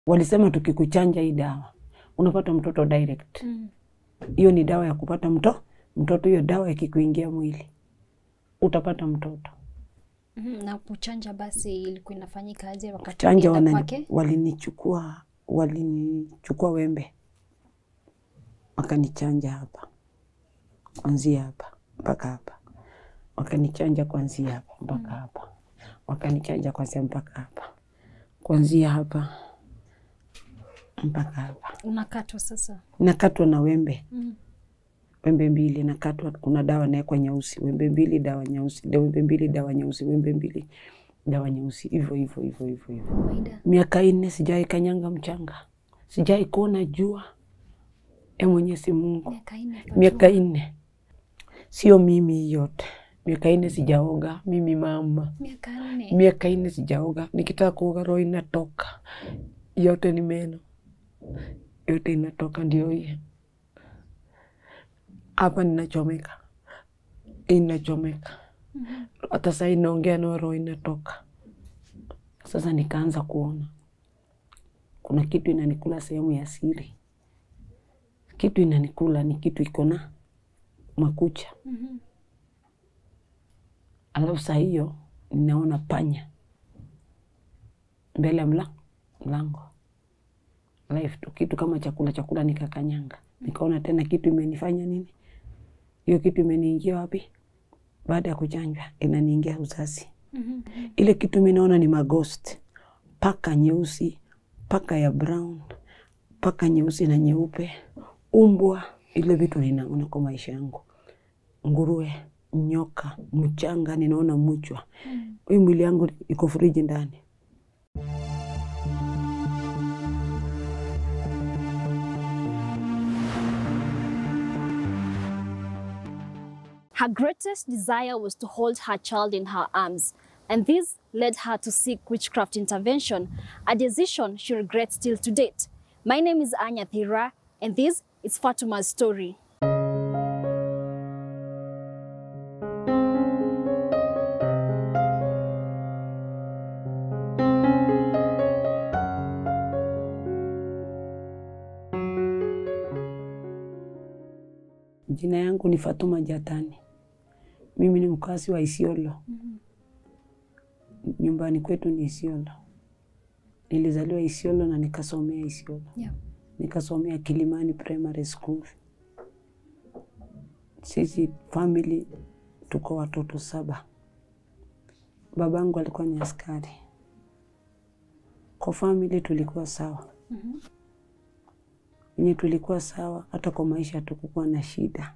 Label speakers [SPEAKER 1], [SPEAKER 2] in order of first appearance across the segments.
[SPEAKER 1] Walisema tukikuchanja hii dawa unapata mtoto direct.
[SPEAKER 2] Mm.
[SPEAKER 1] Hiyo ni dawa ya kupata mto mtoto. Hiyo dawa ikikuingia mwili utapata mtoto.
[SPEAKER 2] Mhm, Na kuchanja basi ilikuwa inafanyika aje wakati
[SPEAKER 1] Chanja
[SPEAKER 2] ulienda
[SPEAKER 1] wana,
[SPEAKER 2] kwake?
[SPEAKER 1] walinichukua walinichukua wembe wakanichanja hapa kwanzia hapa mpaka hapa, wakanichanja kwanzia hapa mpaka hapa, wakanichanja kwanzia mpaka hapa, kwanzia hapa mpaka hapa.
[SPEAKER 2] Unakatwa sasa.
[SPEAKER 1] Nakatwa na wembe
[SPEAKER 2] Mm.
[SPEAKER 1] wembe mbili nakatwa, kuna dawa nawekwa nyeusi, wembe mbili dawa nyeusi, da- wembe mbili dawa nyeusi, wembe mbili dawa nyeusi, hivyo hivyo hivyo hivyo hivyo.
[SPEAKER 2] Kawaida.
[SPEAKER 1] Miaka nne sijai kanyanga mchanga, sijai kuona jua. E Mwenyezi Mungu,
[SPEAKER 2] Miaka nne kwa
[SPEAKER 1] miaka
[SPEAKER 2] jua.
[SPEAKER 1] nne sio mimi yote, miaka nne sijaoga mimi mama,
[SPEAKER 2] Miaka nne.
[SPEAKER 1] miaka nne sijaoga. Nikitaka kuoga roho inatoka yote, ni meno yote inatoka, ndio hii hapa ninachomeka, inachomeka
[SPEAKER 2] Mhm.
[SPEAKER 1] hata saa hii naongea nao roho inatoka. Sasa nikaanza kuona kuna kitu inanikula sehemu ya siri, kitu inanikula ni kitu iko na makucha,
[SPEAKER 2] Mhm.
[SPEAKER 1] alafu saa hiyo ninaona panya mbele ya mla- mlango live tu, kitu kama chakula chakula, nikakanyanga, nikaona tena kitu imenifanya nini, hiyo kitu imeniingia wapi? Baada ya kuchanjwa inaniingia uzazi
[SPEAKER 2] Mhm.
[SPEAKER 1] ile kitu mi naona ni maghost, paka nyeusi, paka ya brown, paka nyeusi na nyeupe, umbwa, ile vitu ninaona kwa maisha yangu, nguruwe, nyoka, mchanga, ninaona mchwa.
[SPEAKER 2] Mm.
[SPEAKER 1] Hii mwili yangu iko friji ndani.
[SPEAKER 3] Her greatest desire was to hold her child in her arms, and this led her to seek witchcraft intervention, a decision she regrets still to date. My name is Anya Thira, and this is Fatuma's story.
[SPEAKER 1] Jina yangu ni Fatuma Jatani. Mimi ni mkazi wa Isiolo. Nyumbani kwetu ni Isiolo. Nilizaliwa Isiolo na nikasomea Isiolo.
[SPEAKER 2] Yeah.
[SPEAKER 1] nikasomea Kilimani Primary School. Sisi family tuko watoto saba. Babangu alikuwa ni askari. Kwa family tulikuwa sawa,
[SPEAKER 2] Mhm.
[SPEAKER 1] wenye tulikuwa sawa, hata kwa maisha hatukukuwa na shida,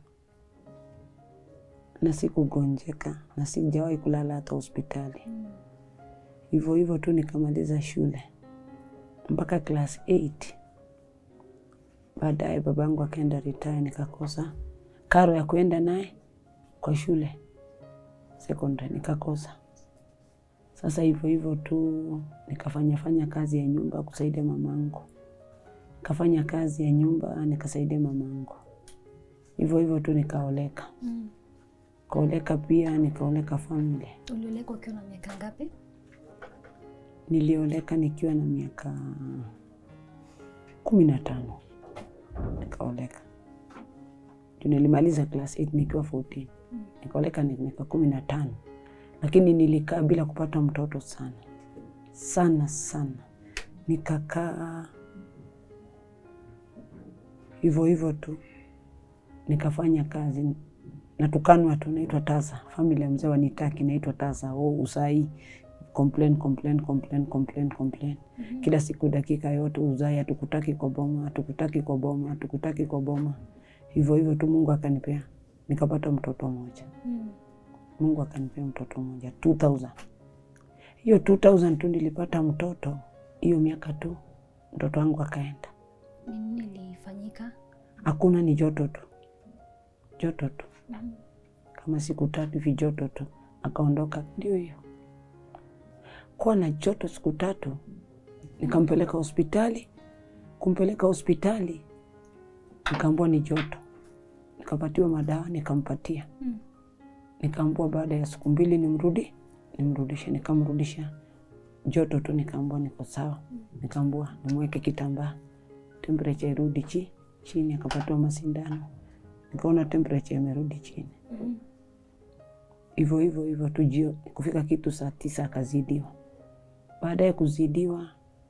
[SPEAKER 1] na sikugonjeka na sijawahi kulala hata hospitali. Hivyo hivyo tu nikamaliza shule mpaka class 8. Baadaye babangu akaenda retire, nikakosa karo ya kuenda naye kwa shule secondary, nikakosa. Sasa hivyo hivyo tu nikafanya fanya kazi ya nyumba kusaidia mamangu, nikafanya kazi ya nyumba nikasaidia mamangu, hivyo hivyo tu nikaoleka.
[SPEAKER 2] Mm.
[SPEAKER 1] Kaoleka pia nikaoleka family.
[SPEAKER 2] Uliolekwa ukiwa na miaka ngapi?
[SPEAKER 1] Nilioleka nikiwa na miaka kumi na tano nikaoleka juu nilimaliza class 8 nikiwa 14 nikaoleka ni miaka kumi na tano lakini nilikaa bila kupata mtoto sana sana sana, nikakaa hivyo hivyo tu, nikafanya kazi natukanwa tu, naitwa tasa. Famili ya mzee wanitaki, naitwa tasa. Oh, usai complain complain complain complain complain kila siku, dakika yote uzai, hatukutaki kwa boma, hatukutaki kwa boma, hatukutaki kwa boma. Hivyo hivyo tu, Mungu akanipea nikapata mtoto mmoja.
[SPEAKER 2] Mm.
[SPEAKER 1] Mungu akanipea mtoto mmoja 2000 hiyo 2000 tu nilipata mtoto, hiyo miaka tu mtoto wangu akaenda.
[SPEAKER 2] Ni nini ilifanyika?
[SPEAKER 1] Hakuna, ni joto tu, joto tu,
[SPEAKER 2] Mhm.
[SPEAKER 1] kama siku tatu hivi joto tu, akaondoka. Ndio hiyo kuwa na joto siku tatu, nikampeleka hospitali. Kumpeleka hospitali, nikaambiwa ni joto, nikapatiwa madawa, nikampatia
[SPEAKER 2] Mm.
[SPEAKER 1] nikaambua baada ya siku mbili nimrudi nimrudishe, nikamrudisha joto tu, nikaambua niko sawa, nikaambua nimweke kitambaa temperature irudi chi chini, akapatiwa masindano, nikaona temperature imerudi chini hivyo hivyo hivyo tu jio kufika kitu saa tisa akazidiwa. Baada ya kuzidiwa,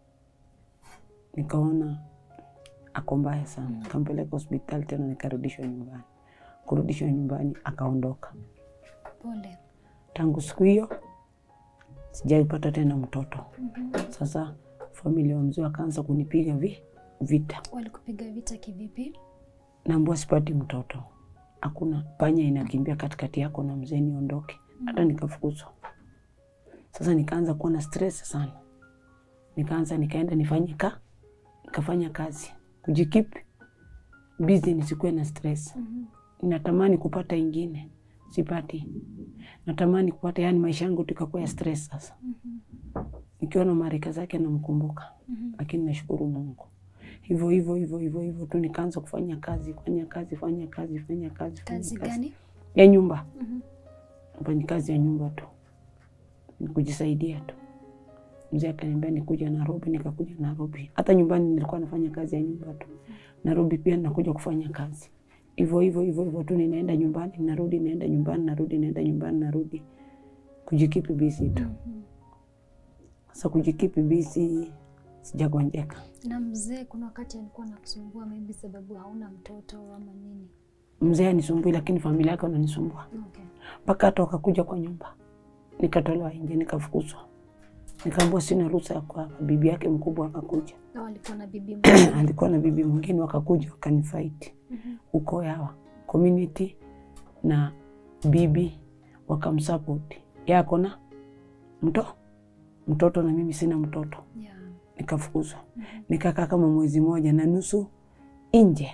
[SPEAKER 1] nikaona ako mbaya sana, nikampeleka hospitali tena, nikarudishwa nyumbani. Kurudishwa nyumbani, akaondoka.
[SPEAKER 2] Pole.
[SPEAKER 1] Tangu siku hiyo sijaipata tena mtoto. Sasa familia wa mzee wakaanza kunipiga vi, vita,
[SPEAKER 2] Walikupiga vita kivipi?
[SPEAKER 1] naambua sipati mtoto, hakuna panya inakimbia katikati yako na mzee, niondoke. Hata nikafukuzwa. Sasa nikaanza kuwa na stress sana, nikaanza nikaenda nifanye ka nikafanya kazi kujikeep busy, nisikuwe na stress. Natamani kupata ingine, sipati. Natamani kupata, yani maisha yangu tukakuwa ya stress sasa. Nikiona marika zake namkumbuka, lakini nashukuru Mungu. Hivyo hivyo hivyo hivyo hivyo tu nikaanza kufanya kazi, fanya kazi, fanya kazi, fanya kazi, fanya
[SPEAKER 2] Kazi gani?
[SPEAKER 1] ya nyumba fanya kazi ya nyumba tu, ni kujisaidia tu. Mzee akaniambia nikuja Nairobi, nikakuja Nairobi. Hata nyumbani nilikuwa nafanya kazi ya nyumba tu, Nairobi pia nakuja kufanya kazi hivyo hivyo hivyo hivyo tu, ninaenda nyumbani, narudi, naenda nyumbani, narudi, naenda nyumbani, narudi, kujikipi busy tu. Sasa kujikipi busy, sijagonjeka.
[SPEAKER 2] Na mzee kuna wakati alikuwa anakusumbua maybe sababu hauna mtoto ama nini?
[SPEAKER 1] Mzee anisumbui, lakini familia yake wananisumbua
[SPEAKER 2] Okay.
[SPEAKER 1] mpaka hata wakakuja kwa nyumba, nikatolewa nje, nikafukuzwa, nikaambiwa sina ruhusa ya kuhama. Bibi yake mkubwa akakuja,
[SPEAKER 2] Na walikuwa na bibi mmoja.
[SPEAKER 1] alikuwa na bibi mwingine, wakakuja wakanifight uko yawa community na bibi wakamsupport, yako na mto mtoto na mimi sina mtoto,
[SPEAKER 2] Yeah.
[SPEAKER 1] nikafukuzwa. Nikakaa kama mwezi moja na nusu nje,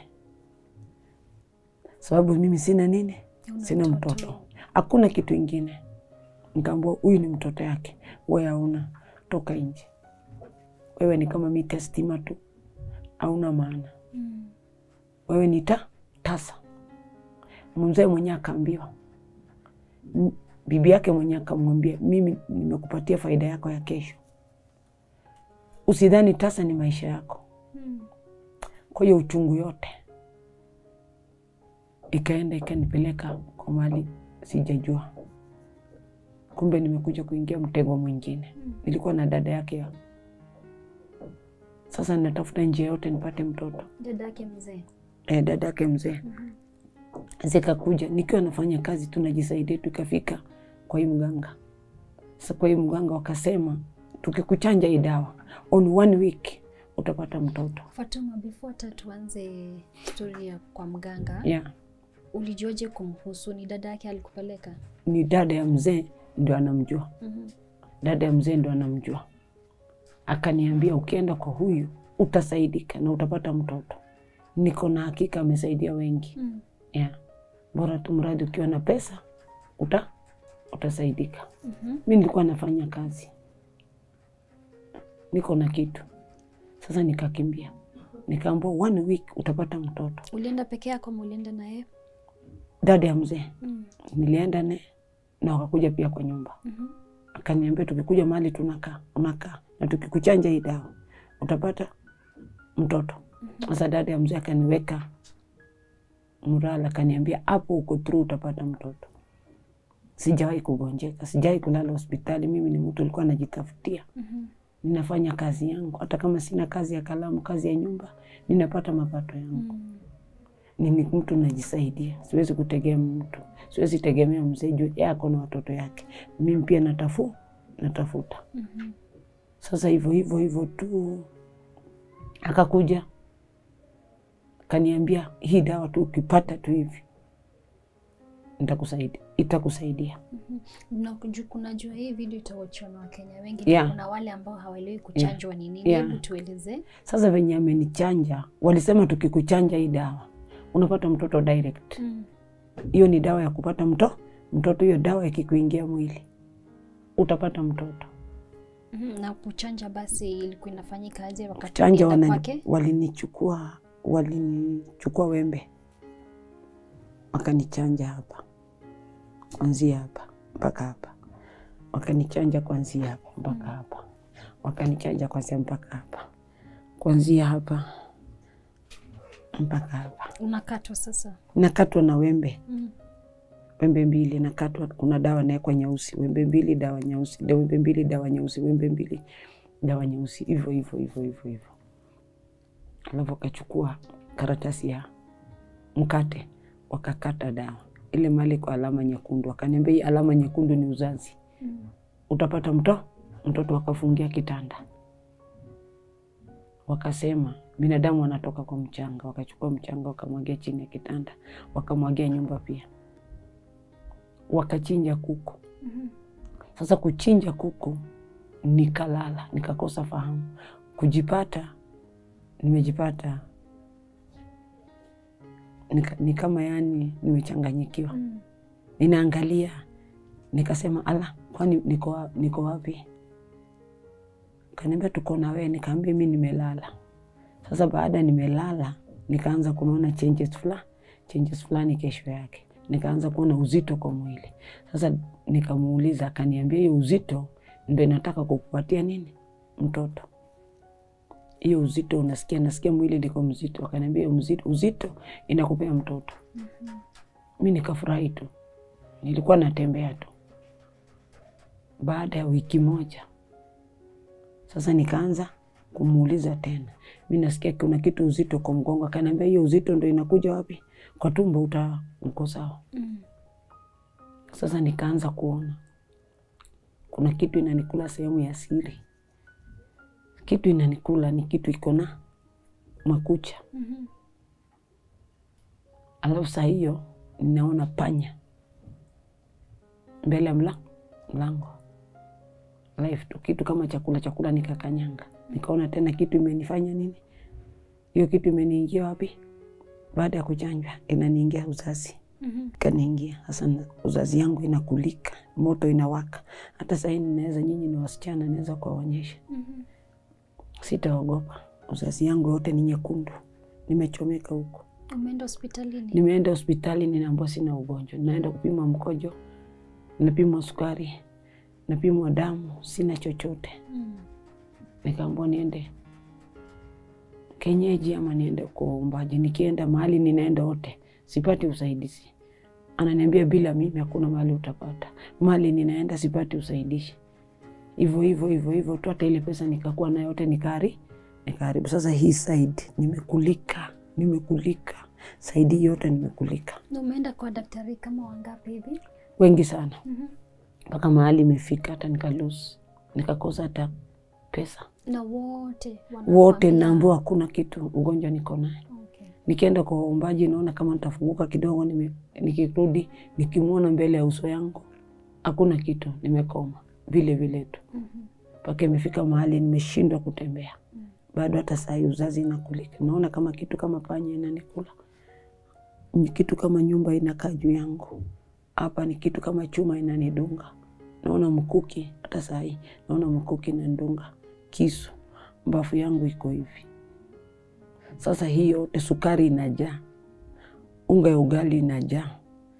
[SPEAKER 1] sababu mimi sina nini,
[SPEAKER 2] Huna
[SPEAKER 1] sina mtoto, hakuna kitu ingine. Nikaambiwa huyu ni mtoto yake, wewe hauna, toka nje, wewe ni kama mita stima tu, hauna maana
[SPEAKER 2] Mm.
[SPEAKER 1] wewe ni ta tasa. Mzee mwenyewe akaambiwa, M- bibi yake mwenyewe akamwambia, mimi nimekupatia faida yako ya kesho, usidhani tasa ni maisha yako.
[SPEAKER 2] Mm.
[SPEAKER 1] Kwa hiyo uchungu yote ikaenda ikanipeleka kwa mali sijajua, kumbe nimekuja kuingia mtego mwingine. Nilikuwa na dada yake ya sasa, natafuta njia yote nipate mtoto
[SPEAKER 2] Dada yake mzee.
[SPEAKER 1] eh, dada yake mzee zikakuja nikiwa nafanya kazi tunajisaidia, tukafika kwa hii mganga. Sasa kwa hii mganga wakasema, tukikuchanja hii dawa on one week utapata mtoto
[SPEAKER 2] Fatuma, before hata tuanze stori ya kwa mganga,
[SPEAKER 1] yeah.
[SPEAKER 2] ulijuaje kumhusu? Ni dada yake alikupeleka?
[SPEAKER 1] Ni dada ya mzee ndio anamjua,
[SPEAKER 2] Mhm.
[SPEAKER 1] dada ya mzee ndio anamjua. Akaniambia ukienda kwa huyu utasaidika na utapata mtoto. Niko na hakika amesaidia wengi
[SPEAKER 2] Mm.
[SPEAKER 1] yeah. Bora tu mradi ukiwa na pesa uta utasaidika.
[SPEAKER 2] Mhm.
[SPEAKER 1] Mi nilikuwa nafanya kazi, niko na kitu sasa. Nikakimbia nikaambiwa one week utapata mtoto.
[SPEAKER 2] Ulienda peke yako ama ulienda na yeye?
[SPEAKER 1] Dada ya mzee
[SPEAKER 2] Mm.
[SPEAKER 1] nilienda ne na wakakuja pia kwa nyumba,
[SPEAKER 2] Mhm.
[SPEAKER 1] akaniambia tukikuja mahali tunakaa unakaa na tukikuchanja hii dawa utapata mtoto. Sasa dada ya mzee akaniweka mrala, akaniambia hapo uko through, utapata mtoto. Sijawahi kugonjeka, sijawahi kulala hospitali. Mimi ni mtu alikuwa najitafutia
[SPEAKER 2] Mhm.
[SPEAKER 1] ninafanya kazi yangu, hata kama sina kazi ya kalamu, kazi ya nyumba, ninapata mapato yangu.
[SPEAKER 2] Mm.
[SPEAKER 1] Ni mtu najisaidia, siwezi kutegemea mtu, siwezi tegemea mzee juu yeye ako na watoto yake. Mimi pia natafu natafuta.
[SPEAKER 2] Mhm.
[SPEAKER 1] Sasa hivyo hivyo hivyo tu, akakuja kaniambia, hii dawa tu ukipata tu hivi nitakusaidia, itakusaidia.
[SPEAKER 2] Na kuju- kunajua hii video itawachiwa na Wakenya wengi na
[SPEAKER 1] Yeah.
[SPEAKER 2] kuna wale ambao hawaelewi kuchanjwa ni nini.
[SPEAKER 1] Yeah.
[SPEAKER 2] Hebu tueleze.
[SPEAKER 1] Sasa venye amenichanja, walisema tukikuchanja hii dawa unapata mtoto direct.
[SPEAKER 2] Mm.
[SPEAKER 1] hiyo ni dawa ya kupata mto mtoto. Hiyo dawa ikikuingia mwili utapata mtoto.
[SPEAKER 2] Mhm. Na kuchanja basi ilikuwa inafanyika aje wakati
[SPEAKER 1] Chanja
[SPEAKER 2] ulienda
[SPEAKER 1] wanani-
[SPEAKER 2] kwake?
[SPEAKER 1] walinichukua walinichukua wembe wakanichanja hapa kuanzia hapa mpaka hapa, wakanichanja kuanzia hapa mpaka hapa. wakanichanja kwanzia mpaka hapa, kuanzia hapa mpaka hapa.
[SPEAKER 2] Unakatwa sasa.
[SPEAKER 1] Nakatwa na wembe
[SPEAKER 2] Mm.
[SPEAKER 1] wembe mbili nakatwa, kuna dawa nawekwa nyeusi, wembe mbili dawa nyeusi, da- wembe mbili dawa nyeusi, wembe mbili dawa nyeusi, hivyo hivyo hivyo hivyo hivyo. Alafu wakachukua karatasi ya mkate wakakata dawa ile mali kwa alama nyekundu, wakaniambia hii alama nyekundu ni uzazi,
[SPEAKER 2] Mm.
[SPEAKER 1] utapata mto mtoto. Wakafungia kitanda, wakasema binadamu wanatoka kwa mchanga. Wakachukua mchanga wakamwagia chini ya kitanda, wakamwagia nyumba pia, wakachinja kuku.
[SPEAKER 2] Mhm.
[SPEAKER 1] Sasa kuchinja kuku, nikalala nikakosa fahamu, kujipata nimejipata nika, ni kama yani nimechanganyikiwa.
[SPEAKER 2] Mm.
[SPEAKER 1] Ninaangalia nikasema, ala, kwani niko, wa- niko wapi? Kaniambia tuko na wewe. Nikaambia mi nimelala. Sasa baada nimelala, nikaanza kunaona changes fulani changes fulani. Kesho yake nikaanza kuona uzito kwa mwili. Sasa nikamuuliza, akaniambia hiyo uzito ndo inataka kukupatia nini mtoto hiyo uzito unasikia, nasikia mwili liko mzito. Akaniambia hiyo mzito, uzito inakupea mtoto. Mi nikafurahi tu, nilikuwa natembea tu. Baada ya wiki moja sasa nikaanza kumuuliza tena, mi nasikia kuna kitu uzito kwa mgongo. Akaniambia hiyo uzito ndo inakuja wapi? Kwa tumbo, uta uko sawa.
[SPEAKER 2] Mm.
[SPEAKER 1] Sasa nikaanza kuona kuna kitu inanikula sehemu ya siri. Kitu inanikula ni kitu iko na makucha,
[SPEAKER 2] Mhm.
[SPEAKER 1] alafu saa hiyo ninaona panya mbele ya mla mlango live tu, kitu kama chakula chakula, nikakanyanga, nikaona tena kitu imenifanya nini, hiyo kitu imeniingia wapi? Baada ya kuchanjwa inaniingia uzazi
[SPEAKER 2] Mhm.
[SPEAKER 1] kaniingia sasa, na- uzazi yangu inakulika, moto inawaka. Hata sahii ninaweza, nyinyi ni wasichana, naweza kuwaonyesha,
[SPEAKER 2] Mhm.
[SPEAKER 1] sitaogopa. Uzazi yangu yote ni nyekundu, nimechomeka huko.
[SPEAKER 2] Umeenda hospitalini?
[SPEAKER 1] Nimeenda hospitali, ninaambiwa sina ugonjwa. Naenda kupima mkojo, napimwa sukari, napimwa damu, sina chochote.
[SPEAKER 2] Mm.
[SPEAKER 1] Nikaambiwa niende kenyeji ama niende kwa uumbaji. Nikienda mahali ninaenda wote sipati usaidizi. Ananiambia bila mimi hakuna mahali utapata. Mahali ninaenda sipati usaidizi. Hivyo hivyo hivyo hivyo tu, hata ile pesa nikakuwa nayo yote nikari nikaharibu. Sasa hii side nimekulika, nimekulika saidi yote nimekulika,
[SPEAKER 2] Na umeenda kwa daktari kama wangapi hivi?
[SPEAKER 1] wengi sana,
[SPEAKER 2] Mhm.
[SPEAKER 1] mpaka mahali imefika hata nikalose, nikakosa hata pesa.
[SPEAKER 2] Na wote
[SPEAKER 1] Wote
[SPEAKER 2] wanakuambia-
[SPEAKER 1] naambiwa hakuna kitu, ugonjwa niko naye.
[SPEAKER 2] Okay.
[SPEAKER 1] Nikienda kwa waumbaji naona kama nitafunguka kidogo, nime, nikirudi nikimwona mbele ya uso yangu hakuna kitu, nimekoma vile vile tu
[SPEAKER 2] Mhm.
[SPEAKER 1] mpaka imefika mahali nimeshindwa kutembea. Bado hata saa hii uzazi inakulika, naona kama kitu kama panya inanikula, Ni kitu kama nyumba inakaa juu yangu. Hapa ni kitu kama chuma inanidunga, naona mkuki. Hata saa hii naona mkuki inanidunga, kisu, mbafu yangu iko hivi. Sasa hii yote, sukari inajaa, unga ya ugali inajaa,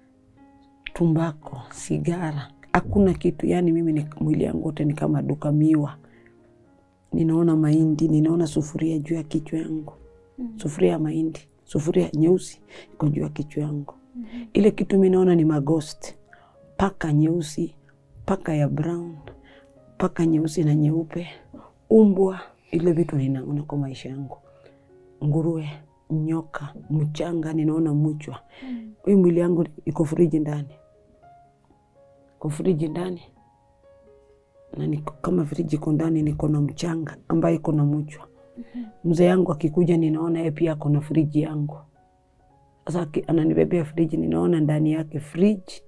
[SPEAKER 1] tumbako, sigara, hakuna kitu. Yani mimi ni, mwili yangu wote ni kama duka miwa. Ninaona mahindi, ninaona sufuria juu ya kichwa yangu, sufuria ya mahindi, sufuria nyeusi iko juu ya kichwa yangu. Ile kitu mi naona ni maghost, paka nyeusi, paka ya brown, paka nyeusi na nyeupe, umbwa. Ile vitu ninaona kwa maisha yangu, nguruwe, nyoka, mchanga, ninaona mchwa. Hii mwili yangu iko friji ndani, iko friji ndani na niko kama friji iko ndani, niko na mchanga ambaye iko na mchwa. Mzee yangu akikuja, ninaona yeye pia ako na friji yangu. Sasa aki- ananibebea friji, ninaona ndani yake friji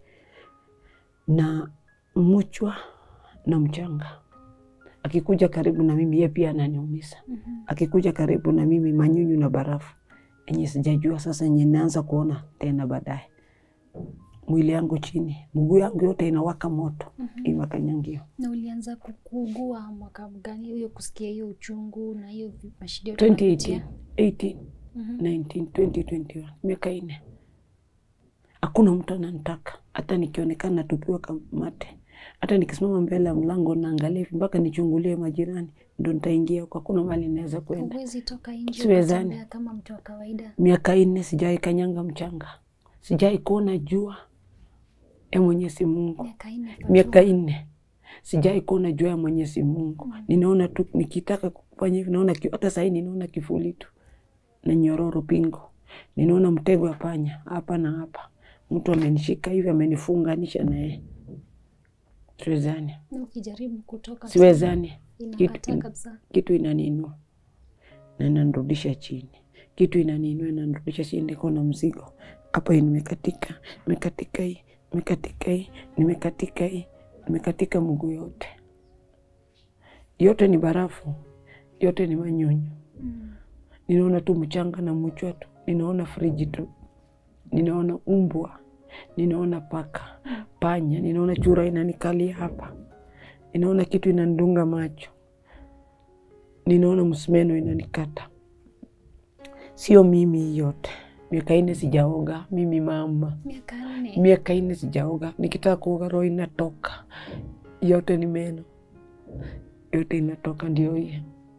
[SPEAKER 1] na mchwa na mchanga. Akikuja karibu na mimi, yeye pia ananiumiza. Akikuja karibu na mimi, manyunyu na barafu enye sijajua sasa, enye naanza kuona tena baadaye. Mwili yangu chini, mguu yangu yote inawaka moto, hii makanyangio
[SPEAKER 2] Na ulianza ku- kuugua mwaka gani hiyo, kusikia hiyo uchungu na hiyo vi- mashida yote
[SPEAKER 1] 2018,
[SPEAKER 2] unapitia?
[SPEAKER 1] 18,
[SPEAKER 2] Mhm.
[SPEAKER 1] 19, 2021, miaka ine. Hakuna mtu ananitaka, hata nikionekana natupiwa kamate, Hata nikisimama mbele ya mlango naangalia hivi mpaka nichungulie majirani, ndo nitaingia huko. Hakuna mahali naweza kwenda.
[SPEAKER 2] Huwezi toka nje
[SPEAKER 1] Siwezani.
[SPEAKER 2] ukatembea kama mtu wa kawaida.
[SPEAKER 1] Miaka nne sijawai kanyanga mchanga, sijawai kuona jua ya Mwenyezi Mungu.
[SPEAKER 2] Miaka nne kwa
[SPEAKER 1] Miaka
[SPEAKER 2] jua.
[SPEAKER 1] nne sijawai kuona jua ya Mwenyezi Mungu. Ninaona tu nikitaka kufanya hivi, naona ki- hata sahii ninaona kifuli tu na nyororo pingo, ninaona mtego wa panya hapa na hapa, mtu amenishika hivi amenifunganisha na yeye. Siwezani,
[SPEAKER 2] Na ukijaribu kutoka
[SPEAKER 1] siwezani
[SPEAKER 2] inakataa
[SPEAKER 1] kitu,
[SPEAKER 2] kabisa.
[SPEAKER 1] kitu inaninua na inanirudisha chini, kitu inaninua inanirudisha chini. Niko na mzigo hapa, hii nimekatika, nimekatika hii, nimekatika hii, nimekatika hii, nimekatika mguu yote, yote ni barafu, yote ni manyunyu.
[SPEAKER 2] Mm.
[SPEAKER 1] Ninaona tu mchanga na mchwa tu, ninaona friji tu, ninaona umbwa, ninaona paka, panya, ninaona chura inanikalia hapa, ninaona kitu inanidunga macho, ninaona msumeno inanikata. Sio mimi hii yote, miaka ine sijaoga mimi mama,
[SPEAKER 2] Miaka nne.
[SPEAKER 1] miaka ine sijaoga. Nikitaka kuoga roho inatoka, yote ni meno, yote inatoka, ndio hii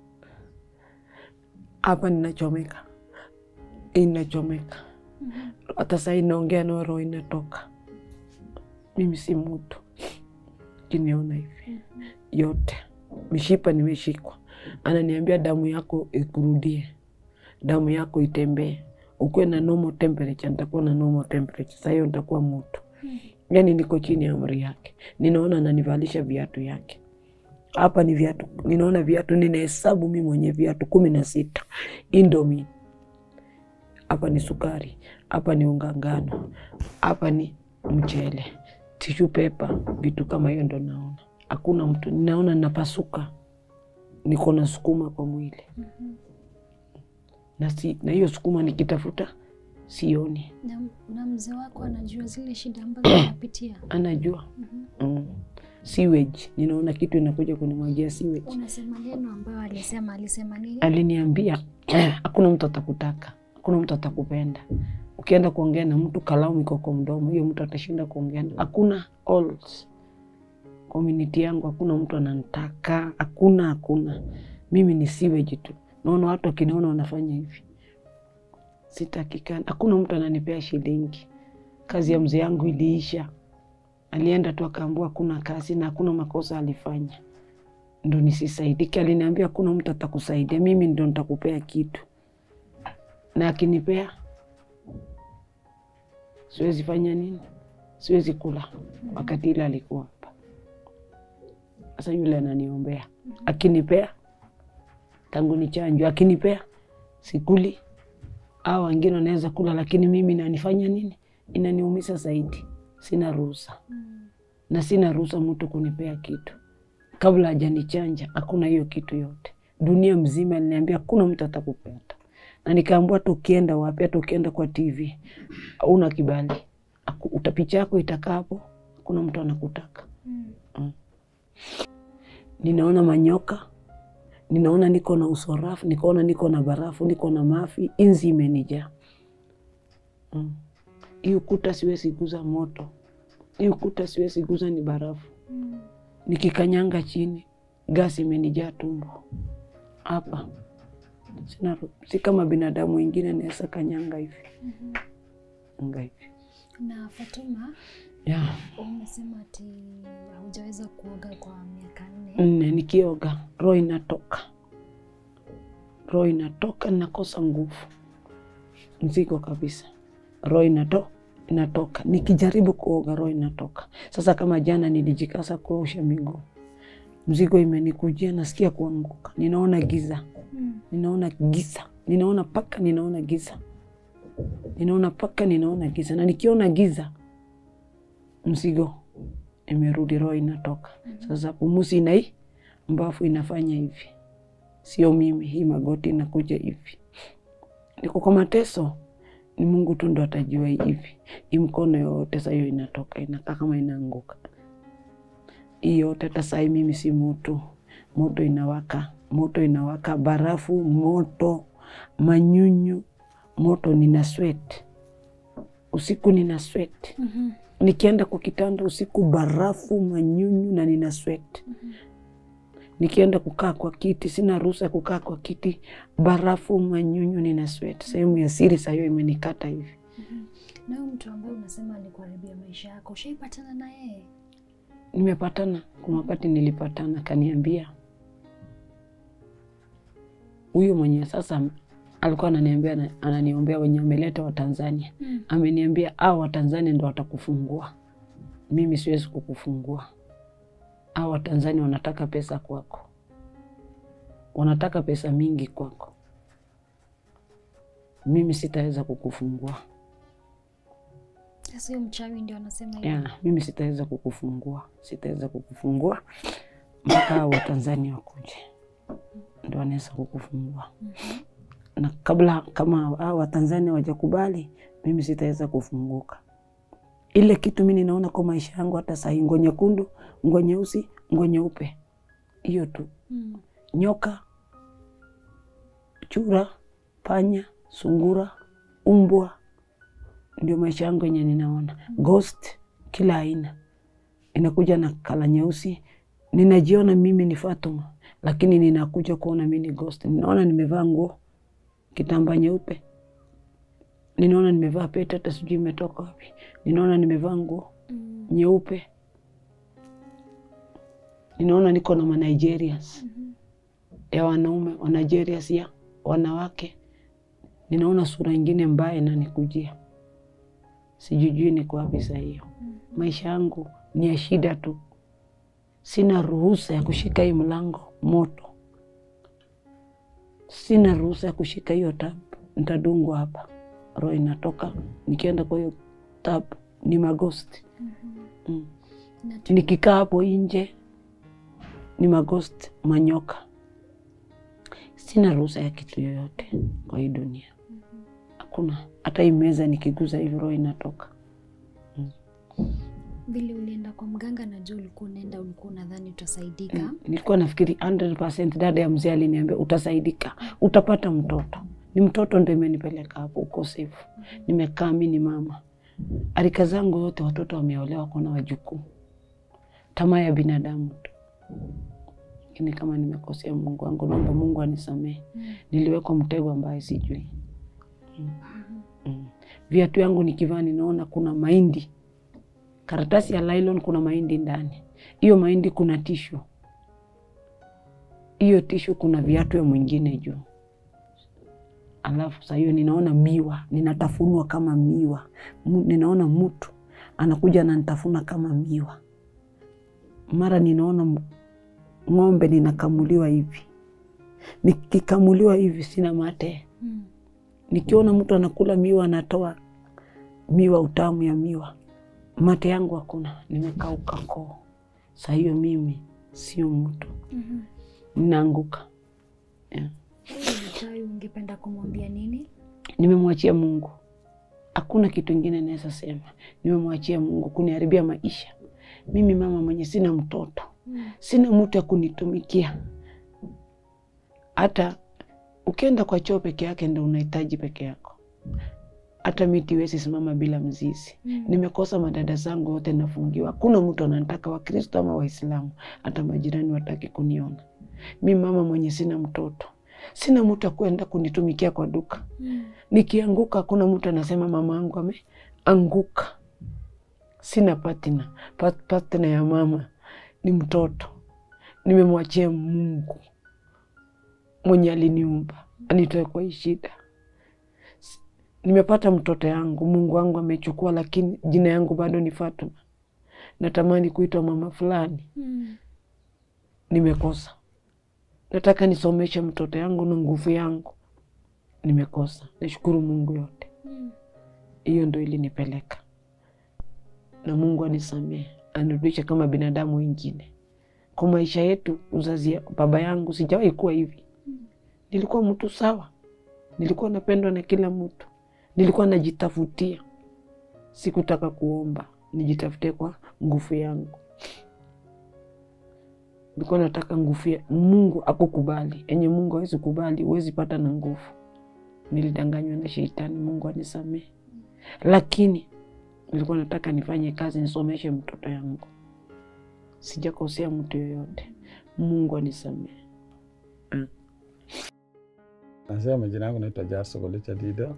[SPEAKER 1] hapa ninachomeka, inachomeka. Hata saa hii naongea nao roho inatoka. Mimi si mtu kiniona hivi yote, mishipa nimeshikwa. Ananiambia damu yako ikurudie, damu yako itembee, ukuwe na normal temperature. Nitakuwa na normal temperature, saa hiyo nitakuwa mtu. Yani niko chini ya amri yake. Ninaona ananivalisha viatu yake hapa ni viatu, ninaona viatu, ninahesabu mi mwenye viatu kumi na sita Indomie. Hapa ni sukari, hapa ni unga ngano, hapa ni mchele, tishu pepa, vitu kama hiyo ndo naona. Hakuna mtu, ninaona napasuka, niko na sukuma kwa mwili na si, na hiyo sukuma nikitafuta sioni.
[SPEAKER 2] Na, na mzee wako anajua zile shida ambazo unapitia.
[SPEAKER 1] Anajua mm. Sewage, ninaona kitu inakuja kunimwagia sewage.
[SPEAKER 2] Unasema neno ambayo alisema, alisema nini?
[SPEAKER 1] aliniambia hakuna mtu atakutaka, hakuna mtu atakupenda. Ukienda kuongea na mtu kalamu iko kwa mdomo, hiyo mtu atashinda kuongea. na- Hakuna alls community yangu, hakuna mtu ananitaka, hakuna hakuna. Mimi ni sewage tu. Naona watu wakiniona wanafanya hivi, sitakikana. Hakuna mtu ananipea shilingi. Kazi ya mzee yangu iliisha, alienda tu akaambua hakuna kazi na hakuna makosa alifanya ndo nisisaidike. Aliniambia hakuna mtu atakusaidia, mimi ndo nitakupea kitu, na akinipea siwezi fanya nini? Siwezi kula. Wakati ile alikuwa hapa, sasa yule ananiombea, akinipea tangu ni chanjo, akinipea sikuli. Au wengine wanaweza kula, lakini mimi nanifanya nini? Inaniumiza zaidi. Sina ruhusa na sina ruhusa mtu kunipea kitu kabla hajanichanja. Hakuna hiyo kitu yote, dunia mzima aliniambia hakuna mtu atakupenda, na nikaambua hata ukienda wapi, hata ukienda kwa TV hauna kibali, Aku- uta picha yako itakaa hapo, hakuna mtu anakutaka. Mm. Ninaona manyoka, ninaona niko na usorafu, nikaona niko na barafu, niko na mafi, inzi imenijaa. Mm. Hii ukuta siwezi guza moto, hii ukuta siwezi guza, ni barafu nikikanyanga chini gasi imenijaa tumbo hapa. Sina, si kama binadamu wengine naweza kanyanga hivi anga hivi
[SPEAKER 2] Na Fatuma,
[SPEAKER 1] yeah.
[SPEAKER 2] umesema ati haujaweza kuoga kwa miaka nne.
[SPEAKER 1] Nne nikioga roho inatoka, roho inatoka, nakosa nguvu, mzigo kabisa, roho inato inatoka. Nikijaribu kuoga roho inatoka. Sasa kama jana nilijikasa kuosha miguu, mzigo imenikujia, nasikia kuanguka, ninaona giza
[SPEAKER 2] Mm.
[SPEAKER 1] ninaona giza, ninaona paka, ninaona giza, ninaona paka, ninaona giza. Na nikiona giza, mzigo imerudi, roho inatoka. Sasa pumuzi inai, mbafu inafanya hivi, sio mimi. Hii magoti inakuja hivi, niko kwa mateso. Ni Mungu tu ndo atajua hivi. Hii mkono yote saa hiyo inatoka, inakaa kama inaanguka hii yote. Hata saa hii mimi si mutu, moto inawaka, moto inawaka, barafu, moto, manyunyu, moto, nina sweat usiku, nina sweat
[SPEAKER 2] Mhm.
[SPEAKER 1] Nikienda kwa kitanda usiku, barafu, manyunyu na nina sweat. Nikienda kukaa kwa kiti, sina ruhusa ya kukaa kwa kiti, barafu, manyunyu, nina sweat. Sehemu ya siri saa hiyo imenikata hivi.
[SPEAKER 2] Na huyo mtu ambaye unasema alikuharibia maisha yako, ushaipatana na yeye?
[SPEAKER 1] Nimepatana, kuna wakati nilipatana, kaniambia huyu mwenye sasa alikuwa ananiambia, ananiombea wenye ameleta Watanzania,
[SPEAKER 2] Mm.
[SPEAKER 1] ameniambia au Watanzania ndo watakufungua, mimi siwezi kukufungua. Au Watanzania wanataka pesa kwako, wanataka pesa mingi kwako, mimi sitaweza kukufungua.
[SPEAKER 2] Sasa huyo mchawi ndio anasema hivyo.
[SPEAKER 1] ya, mimi sitaweza kukufungua, sitaweza kukufungua mpaka hao Watanzania wakuje ndo wanaweza kukufungua. Na kabla kama hao Watanzania wajakubali, mimi sitaweza kufunguka. Ile kitu mi ninaona kwa maisha yangu hata sahii, nguo nyekundu, nguo nyeusi, nguo nyeupe, hiyo tu.
[SPEAKER 2] Mm.
[SPEAKER 1] Nyoka, chura, panya, sungura, umbwa, ndio maisha yangu yenye ninaona. Ghost kila aina inakuja na kala nyeusi. Ninajiona mimi ni Fatuma, lakini ninakuja kuona mimi ni ghost. Ninaona nimevaa nguo kitambaa nyeupe, ninaona nimevaa pete, hata sijui imetoka wapi. Ninaona nimevaa nguo
[SPEAKER 2] Mm.
[SPEAKER 1] nyeupe, ninaona niko na Manigerians ya wanaume wa Nigerians ya wanawake. Ninaona sura ingine mbaya inanikujia, sijujui niko wapi saa hiyo. Maisha yangu ni ya shida tu, sina ruhusa ya kushika hii mlango moto, sina ruhusa ya kushika hiyo tab, nitadungwa hapa, roho inatoka. Nikienda kwa hiyo tab ni magosti mm.
[SPEAKER 2] Na tu-
[SPEAKER 1] Nikikaa hapo nje ni magost, manyoka. Sina ruhusa ya kitu yoyote kwa hii dunia, hakuna. Hata hii meza nikiguza hivi roho inatoka.
[SPEAKER 2] Vile ulienda kwa mganga, najua ulikuwa unaenda, ulikuwa unadhani utasaidika.
[SPEAKER 1] Nilikuwa nafikiri 100% dada ya mzee aliniambia utasaidika, utapata mtoto. Ni mtoto ndo imenipeleka hapo, uko safe. Nimekaa mi ni mama, arika zangu yote watoto wameolewa, kuna wajukuu. Tamaa ya binadamu tu, lakini kama nimekosea Mungu wangu, naomba Mungu anisamehe. Niliwekwa mtego ambaye sijui. Mm. Mm. Viatu yangu nikivaa ninaona kuna mahindi, karatasi ya nylon, kuna mahindi ndani. Hiyo mahindi kuna tishu, hiyo tishu kuna viatu ya mwingine juu. Alafu saa hiyo ninaona miwa, ninatafunwa kama miwa. Mu- Ninaona mtu anakuja ananitafuna kama miwa. Mara ninaona m- ng'ombe ninakamuliwa hivi, nikikamuliwa hivi sina mate
[SPEAKER 2] Mm.
[SPEAKER 1] nikiona mtu anakula miwa anatoa miwa utamu ya miwa, mate yangu hakuna, nimekauka koo. Saa hiyo mimi sio mtu,
[SPEAKER 2] Mhm.
[SPEAKER 1] ninaanguka. Yeah.
[SPEAKER 2] Huyu mchawi ungependa kumwambia nini?
[SPEAKER 1] Nimemwachia Mungu, hakuna kitu ingine naweza sema. Nimemwachia Mungu kuniharibia maisha. Mimi mama mwenye sina mtoto,
[SPEAKER 2] Mm.
[SPEAKER 1] sina mtu ya kunitumikia. Hata ukienda kwa choo peke yake ndo unahitaji peke yako. Hata miti iwezi simama bila mzizi.
[SPEAKER 2] Mm.
[SPEAKER 1] Nimekosa madada zangu wote nafungiwa, hakuna mtu anataka, Wakristo ama Waislamu, hata majirani wataki kuniona. Mi mama mwenye sina mtoto, sina mtu akwenda kunitumikia kwa duka.
[SPEAKER 2] Mm.
[SPEAKER 1] Nikianguka hakuna mtu anasema mama angu ameanguka. Sina patina, Pat- patina ya mama ni mtoto. Nimemwachia Mungu mwenye aliniumba anitoe kwa hii shida. S- Nimepata mtoto yangu, Mungu wangu amechukua, lakini jina yangu bado ni Fatuma. Natamani kuitwa mama fulani,
[SPEAKER 2] Mm.
[SPEAKER 1] nimekosa. Nataka nisomeshe mtoto yangu na nguvu yangu, nimekosa. Nashukuru Mungu yote
[SPEAKER 2] Mm.
[SPEAKER 1] hiyo ndo ilinipeleka, na Mungu anisamehe, anirudishe kama binadamu wengine. Kwa maisha yetu, uzazi ya baba yangu sijawahi kuwa hivi. Nilikuwa mtu sawa, nilikuwa napendwa na kila mtu, nilikuwa najitafutia. Sikutaka kuomba, nijitafutie kwa nguvu yangu. Nilikuwa nataka nguvu ya Mungu akukubali, enye Mungu hawezi kubali, huwezi pata na nguvu. Nilidanganywa na shetani, Mungu anisamehe. Lakini nilikuwa nataka nifanye kazi nisomeshe mtoto yangu. Sijakosea mtu yoyote, Mungu anisamehe.
[SPEAKER 4] Nasema jina yangu naitwa Jaso Golicha Dido.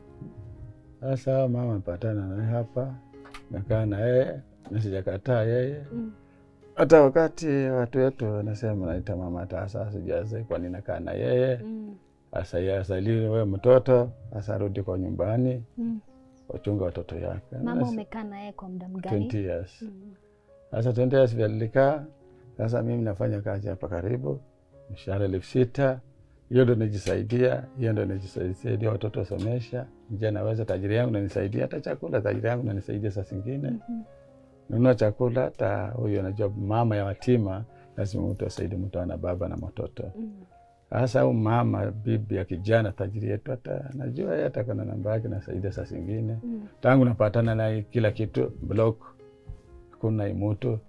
[SPEAKER 4] Sasa mama amepatana naye hapa, nakaa na yeye na sijakataa yeye
[SPEAKER 3] Mm.
[SPEAKER 4] hata wakati watu wetu wanasema naita mama tasa, sijaze kwa nini nakaa na yeye
[SPEAKER 3] Mm.
[SPEAKER 4] asa yeye asaliwe wewe mtoto asa arudi kwa nyumbani
[SPEAKER 3] Mm.
[SPEAKER 4] wachunga watoto yake.
[SPEAKER 3] Mama
[SPEAKER 4] Nasi-
[SPEAKER 3] umekaa naye kwa muda
[SPEAKER 4] 20
[SPEAKER 3] mgani?
[SPEAKER 4] years.
[SPEAKER 3] Mm.
[SPEAKER 4] Sasa 20 years vile nilikaa, sasa mimi nafanya kazi hapa karibu, mshahara elfu sita hiyo ndo nijisaidia, hiyo ndo nijisaidia watoto wasomesha. Nje naweza tajiri yangu nanisaidia hata chakula, tajiri yangu nanisaidia saa zingine
[SPEAKER 3] Mhm.
[SPEAKER 4] nunua chakula. Hata huyu anajua mama ya watima lazima mtu asaidie mtu ana baba na mtoto.
[SPEAKER 3] Mm.
[SPEAKER 4] Sasa huyu mama bibi ya kijana tajiri yetu, hata najua yeye hata kana namba yake nasaidia saa zingine
[SPEAKER 3] Mm.
[SPEAKER 4] tangu napatana naye kila kitu block, hakuna imutu.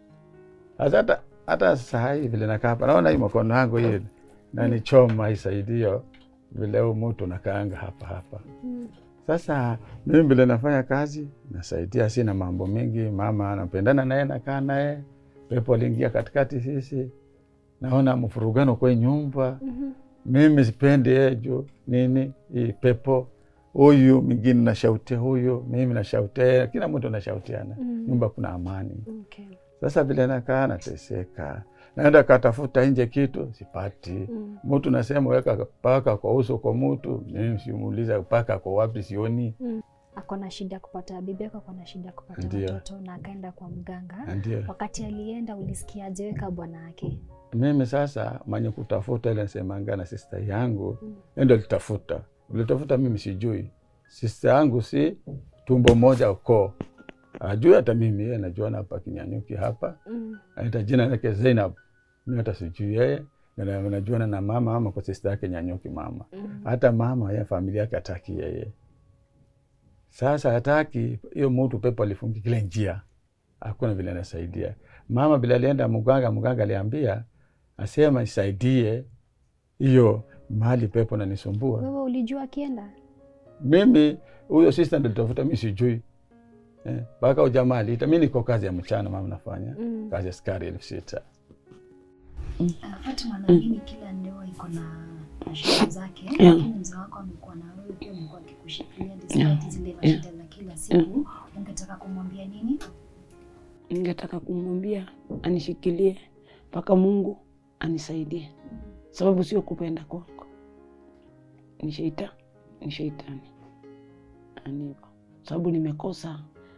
[SPEAKER 4] Sasa hata hata saa hii vile nakaa hapa naona hii mkono yangu hii nanichoma isaidio vile huu mutu nakaanga hapa hapa.
[SPEAKER 3] Mm.
[SPEAKER 4] Sasa mimi vile nafanya kazi nasaidia, sina mambo mingi. Mama anapendana naye, nakaa naye, pepo aliingia katikati sisi, naona mfurugano kwa hii nyumba
[SPEAKER 3] Mhm.
[SPEAKER 4] mimi sipendi yeye juu nini hii pepo huyu mwingine nashautia huyu mimi nashautia yeye, kila mtu nashautiana
[SPEAKER 3] Mm.
[SPEAKER 4] nyumba kuna amani
[SPEAKER 3] Okay.
[SPEAKER 4] sasa vile nakaa nateseka naenda katafuta nje kitu sipati
[SPEAKER 3] Mm.
[SPEAKER 4] mtu nasema weka paka kwa uso kwa mtu mimi simuuliza paka kwa wapi sioni
[SPEAKER 3] Ako na shida kupata bibi yako, ako na shida kupata
[SPEAKER 4] Ndio.
[SPEAKER 3] watoto na akaenda kwa mganga.
[SPEAKER 4] ndio
[SPEAKER 3] Wakati alienda ulisikiaje wewe kama bwana yake?
[SPEAKER 4] mimi sasa mwenye kutafuta ile nasemanga na sista yangu
[SPEAKER 3] Mm.
[SPEAKER 4] mm. ndo litafuta ulitafuta mimi sijui sista yangu si tumbo moja ukoo ajui hata mimi yeye najuana hapa kinyanyuki hapa
[SPEAKER 3] Mm.
[SPEAKER 4] anaita jina lake Zainab mi hata sijui yeye Na- najuana na mama ama kwa sista yake nyanyuki mama
[SPEAKER 3] Mm.
[SPEAKER 4] hata mama ya familia yake hataki yeye sasa hataki hiyo mutu pepo alifungi kile njia hakuna vile anasaidia mama bila alienda mganga mganga aliambia asema isaidie hiyo mahali pepo nanisumbua
[SPEAKER 3] Wewe ulijua akienda?
[SPEAKER 4] mimi huyo sista ndo litafuta mi sijui mpaka eh, ujamaa aliita mi niko kazi ya mchana mama nafanya
[SPEAKER 3] Mm.
[SPEAKER 4] kazi ya skari elfu sita
[SPEAKER 2] Ah, Fatima, naamini kila ndoa iko na na shida zake,
[SPEAKER 1] Yeah.
[SPEAKER 2] lakini mzee wako amekuwa na wewe pia, amekuwa akikushikilia
[SPEAKER 1] Yeah.
[SPEAKER 2] despite zile
[SPEAKER 1] Yeah.
[SPEAKER 2] mashida za kila siku. Ungetaka kumwambia nini?
[SPEAKER 1] Ningetaka kumwambia anishikilie mpaka Mungu anisaidie, sababu sio kupenda kwangu, ni sheita ni sheitani anivo, sababu nimekosa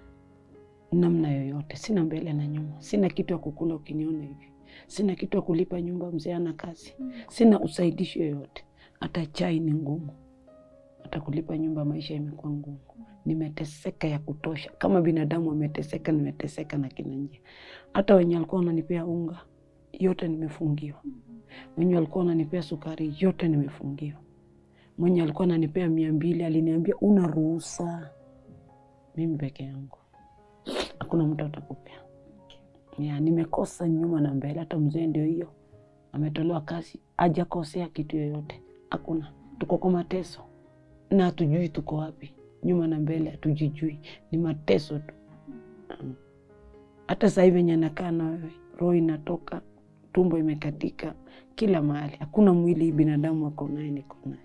[SPEAKER 1] namna yoyote, sina mbele na nyuma, sina kitu ya kukula ukiniona hivi, sina kitu ya kulipa nyumba, mzee ana kazi, sina usaidishi yoyote, hata chai ni ngumu, hata kulipa nyumba, maisha imekuwa ngumu nimeteseka ya kutosha. Kama binadamu ameteseka, nimeteseka na kila njia. Hata wenye walikuwa wananipea unga yote nimefungiwa, wenye walikuwa wananipea sukari yote nimefungiwa, mwenye alikuwa ananipea mia mbili aliniambia una ruhusa. Mimi peke yangu, hakuna mtu atakupea. Ya, nimekosa nyuma na mbele. Hata mzee ndio hiyo ametolewa kazi, hajakosea kitu yoyote, hakuna. Tuko kwa mateso na hatujui tuko wapi nyuma na mbele hatujijui, ni mateso tu. Mm. Hata sasa hivi venye nakaa na wewe, roho inatoka, tumbo imekatika, kila mahali, hakuna mwili binadamu ako naye, niko naye.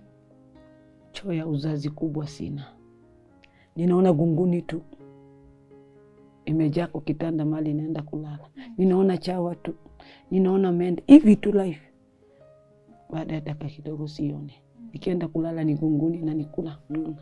[SPEAKER 1] Choo ya uzazi kubwa sina, ninaona gunguni tu imejaa kwa kitanda mali inaenda kulala, ninaona chawa tu, ninaona mende hivi tu life. Baada ya dakika kidogo sione, nikienda kulala ni gunguni na nikula, naona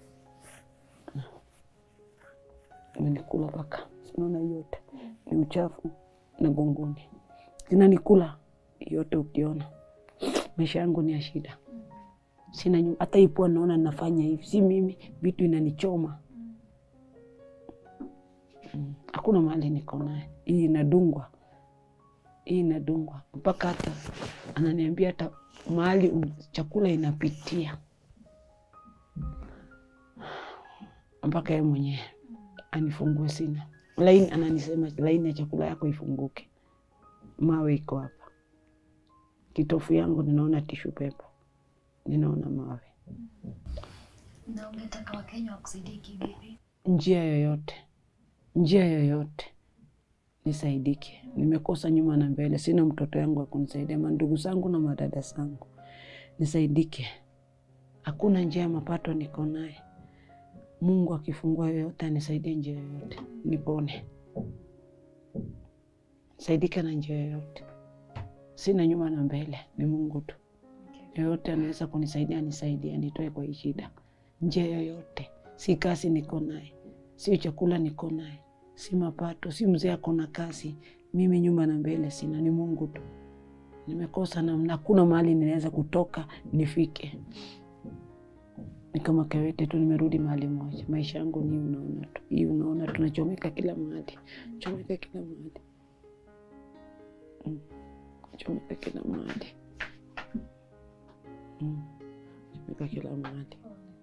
[SPEAKER 1] imenikula mpaka sinaona yote ni uchafu na gongoni zinanikula yote. Ukiona maisha yangu ni ya shida, sina nyumba. Hata ipua naona nafanya hivi, si mimi, vitu inanichoma. Mm, Hakuna mahali niko naye, hii inadungwa, hii inadungwa mpaka hata ananiambia hata mahali um- chakula inapitia mpaka yeye mwenyewe anifungue sina laini, ananisema laini ya chakula yako ifunguke. Mawe iko hapa, kitofu yangu ninaona tishu pepa, ninaona mawe.
[SPEAKER 2] Na ungetaka Wakenya wakusaidie kivipi?
[SPEAKER 1] njia yoyote, njia yoyote nisaidike. Nimekosa nyuma na mbele, sina mtoto yangu wa kunisaidia, mandugu zangu na madada zangu, nisaidike. Hakuna njia ya mapato niko naye. Mungu akifungua yoyote, anisaidie njia yoyote, nipone. Saidika na njia yoyote, sina nyuma na mbele, ni Mungu tu. Yoyote anaweza kunisaidia, nisaidie, nitoe kwa hii shida. Njia yoyote, si kazi niko naye, sio chakula niko naye, si mapato, si mzee ako na kazi, mimi nyuma na mbele sina, ni Mungu tu. Nimekosa namna, hakuna mahali ninaweza kutoka nifike. Ni kama Kawete tu, nimerudi mahali moja. Maisha yangu ni unaona tu, hii unaona, tunachomeka kila mahali, chomeka kila mahali Mm. chomeka kila mahali Mm. chomeka kila mahali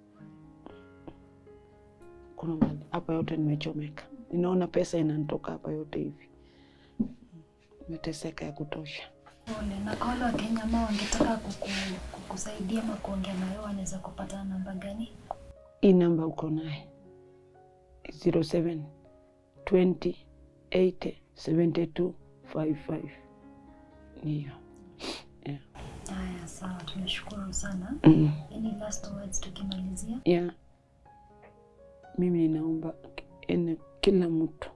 [SPEAKER 1] kuna mahali hapa yote nimechomeka, ninaona pesa inanitoka hapa yote hivi, nimeteseka ya kutosha.
[SPEAKER 2] Pole. Na kwa wale Wakenya ambao wangetaka kuku, kukusaidia ama kuongea na wewe wanaweza kupata namba gani?
[SPEAKER 1] Hii namba uko naye 07 20 80 72 55 niyo. Yeah.
[SPEAKER 2] Haya, sawa, tunashukuru sana.
[SPEAKER 1] Mm.
[SPEAKER 2] Any last words tukimalizia?
[SPEAKER 1] Yeah. Mimi ninaomba ene kila mtu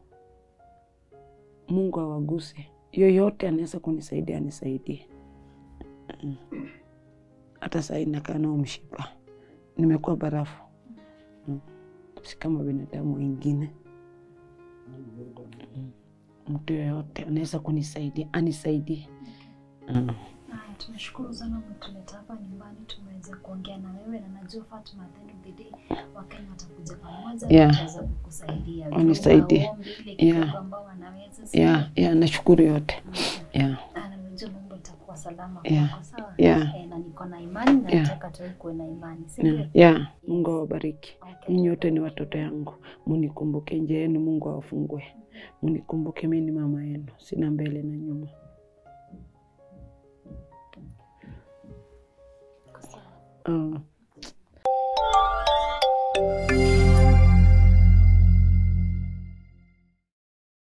[SPEAKER 1] Mungu awaguse, yoyote anaweza kunisaidia anisaidie. Mm. Hata saa hii nakaa nao mshipa, nimekuwa barafu Mm. si kama binadamu wengine. Mm. Mtu yoyote anaweza kunisaidia anisaidie. Mm.
[SPEAKER 2] Haya, tunashukuru sana umetuleta hapa nyumbani, tumeweza kuongea na wewe na najua Fatuma, at the end of the day Wakenya watakuja pamoja
[SPEAKER 1] Yeah.
[SPEAKER 2] wataweza kukusaidia
[SPEAKER 1] Wanisaidie.
[SPEAKER 2] Waombe ile kidogo
[SPEAKER 1] Yeah.
[SPEAKER 2] ambao wanaweza sio?
[SPEAKER 1] Yeah, yeah, nashukuru yote. Yeah.
[SPEAKER 2] Ah, na najua mambo itakuwa salama
[SPEAKER 1] Yeah.
[SPEAKER 2] kwako, sawa?
[SPEAKER 1] Yeah.
[SPEAKER 2] Eh, na niko na imani na
[SPEAKER 1] Yeah.
[SPEAKER 2] nataka tu kuwe na imani, si ndio?
[SPEAKER 1] Yeah. Yeah. Mungu awabariki.
[SPEAKER 2] Okay.
[SPEAKER 1] Ninyi wote ni watoto yangu, munikumbuke njia yenu, Mungu awafungue. Munikumbuke mimi ni mama yenu, sina mbele na nyuma.
[SPEAKER 2] Sawa.
[SPEAKER 1] Uh,